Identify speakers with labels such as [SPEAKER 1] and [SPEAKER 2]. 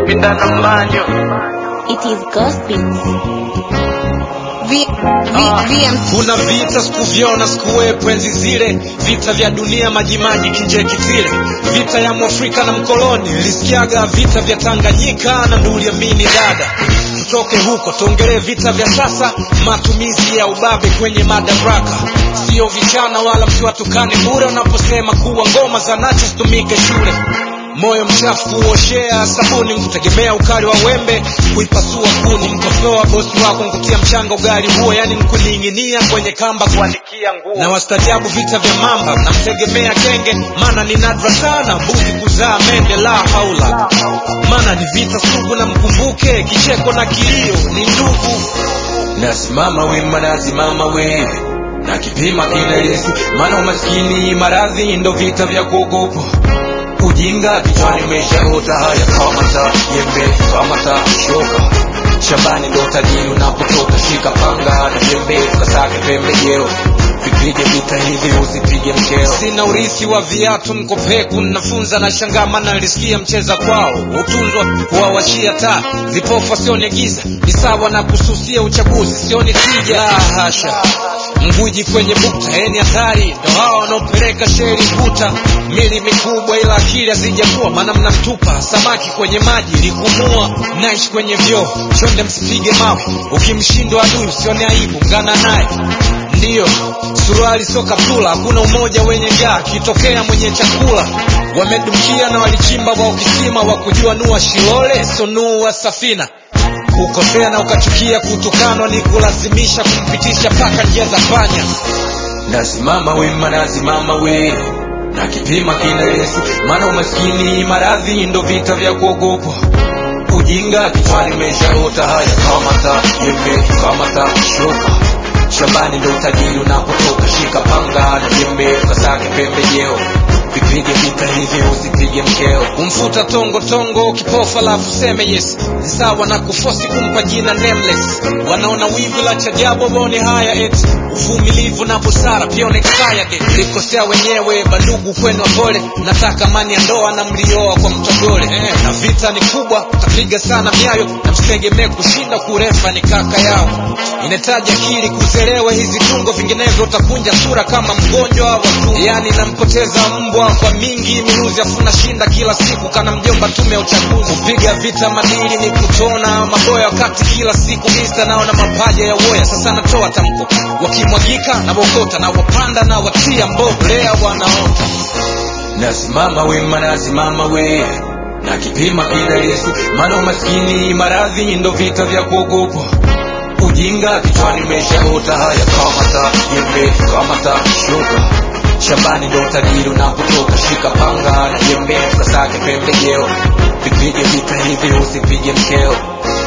[SPEAKER 1] pinda na mbanyo
[SPEAKER 2] It is gospel.
[SPEAKER 3] V, v, VM
[SPEAKER 4] kuna vita sikuvyona sikuwepo enzi zile vita vya dunia majimaji kinjekitile vita ya mwafrika na mkoloni nilisikiaga vita vya tanganyika na nduliamini dada tutoke huko tuongelee vita vya sasa matumizi ya ubabe kwenye madaraka sio vichana wala msiwatukane bure unaposema kuwa ngoma za nacho zitumike shule moyo mchafu kuoshea sabuni nkutegemea ukali wa wembe kuipasua kuni mkosoa bosi wako nkutia mchanga ugali huo yani nkuning'inia kwenye kamba kuanikia nguo na wastajabu vita vya mamba namtegemea kenge maana ni nadra sana mbuzi kuzaa mende la haula maana ni vita sugu na mkumbuke kicheko na kilio ni ndugu nasimama wima nasimama we na kipima kila yesu maana umaskini maradhi ndo vita vya kuogopwa ujinga kichwani umeshaota haya kamata jembe kamata shoka shambani ndo tajiri unapotoka shika panga na jembe tukasake pembejeo vipige vita hivi usipige mkeo sina urithi wa viatu mkopeku nafunza na shangama nalisikia mcheza kwao utunzwa kuwawashia taa vipofa sione giza ni sawa na kususia uchaguzi sioni tija la hasha mguji kwenye bukta eni hatari ndo hawa wanaopeleka sheri kuta mili mikubwa ila akili hazijakuwa maana mnamtupa samaki kwenye maji likumua naishi kwenye vyoo chonde msipige mawe ukimshindwa adui usione aibu ngana naye ndiyo suruali sio kaptula hakuna umoja wenye njaa kitokea mwenye chakula wamedumkia na walichimba wa ukisima wa kujua nua shilole sonua safina kukosea na ukachukia kutukanwa ni kulazimisha kumpitisha paka njia za panya nasimama wima nasimama we na kipima kina yesu maana umaskini maradhi ndo vita vya kuogopwa ujinga kichwani meshaota haya kamata jembe kamata shoka shambani ndo utajiri unapotoka shika panga na jembe tukasake pembejeo vipige vita hivi usipige mkeo kumfuta tongo tongo kipofa lafu seme yes ni sawa na kufosi kumpa jina nameless wanaona wivu la chajabu waone haya eti uvumilivu na busara pia on expired likosea wenyewe bandugu kwenu wapole nataka mani ya ndoa na mlioa kwa mtogole eh, na vita ni kubwa utapiga sana miayo na msitegemee kushinda kurefa ni kaka yao inahitaji akili kuzelewa hizi tungo vinginevyo utakunja sura kama mgonjwa wa tumbo yani nampoteza mbwa kwa mingi minuzi afuna shinda kila siku kana mjomba tume ya uchaguzi kupiga vita madili ni kutona maboya wakati kila siku mista nao na mapaja ya woya sasa natoa tamko wakimwagika na wokota na wapanda na watia mbolea wanaota nasimama wima nasimama we na kipima kila yesu maana umaskini maradhi ndo vita vya kuogopwa ujinga kichwani meshaota haya kamata jembe kamata shoka shambani ndo utajiri unapotoka shika panga na jembe tukasake pembejeo vipige vita hivi usipige mkeo